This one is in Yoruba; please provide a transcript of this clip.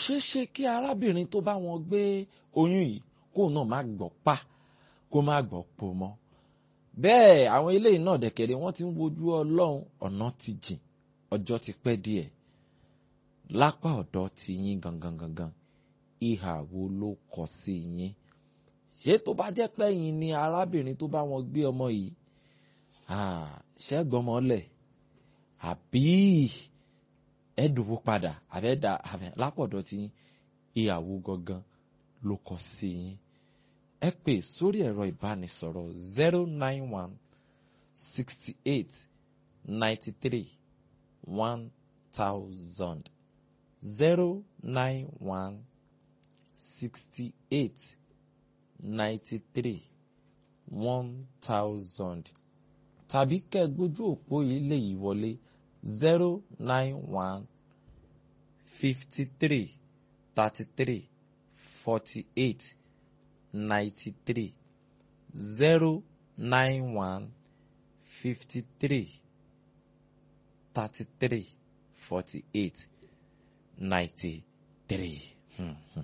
ṣeé ṣe kí arábìnrin tó bá wọn gbé oyún yìí kó náà má gbọ́ pa kó má gbọ́ po mọ́ bẹ́ẹ̀ àwọn eléyìí náà dẹ̀kẹ̀rẹ̀ wọ́n ti ń wojú ọlọ́run ọ̀nà ti jìn ọjọ́ ti pẹ́ díẹ̀ lápá ọ̀dọ̀ ti yín gangan gangan ìhà wo ló kọ sí yín ṣé tó bá jẹ́ pé yín ni arábìnrin tó bá wọn gbé ọmọ yìí ṣẹ́gbọ́mọlẹ̀ àbí ẹ̀dùnwó padà àbẹ́dà lápọ̀dọ̀ tí ìyàwó gangan ló kọ sí yín ẹ pè sórí ẹ̀rọ ìbánisọ̀rọ̀ zero nine one sixty eight ninety three one thousand zero nine one sixty eight ninety three one thousand tàbí kẹ́ gbójú òpó ilé yìí wọlé zero nine one fifty three thirty three forty eight ninety three zero nine one fifty three thirty three forty eight ninety three.